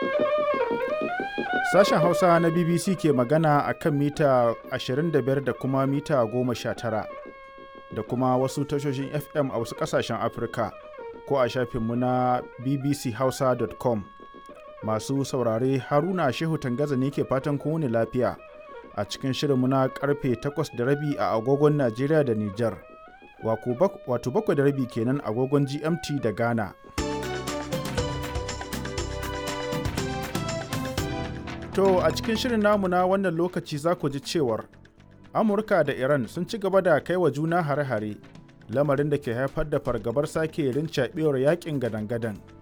Sashen Hausa na BBC ke magana a kan mita 25 da kuma mita 19 da kuma wasu tashoshin FM a wasu ƙasashen Afirka ko a shafinmu na bbchausa.com. Masu saurare Haruna Shehu Tangaza ne ke fatan kowane lafiya a cikin shirinmu na karfe 8 da rabi a agogon Najeriya da Nijar. Wato bakwai da rabi kenan agogon GMT da Ghana. To a cikin shirin namu na wannan lokaci za ku ji cewar Amurka da Iran sun ci gaba da kai wa juna hare-hare lamarin da ke haifar da fargabar sake rincaɓewar yakin gadan-gadan.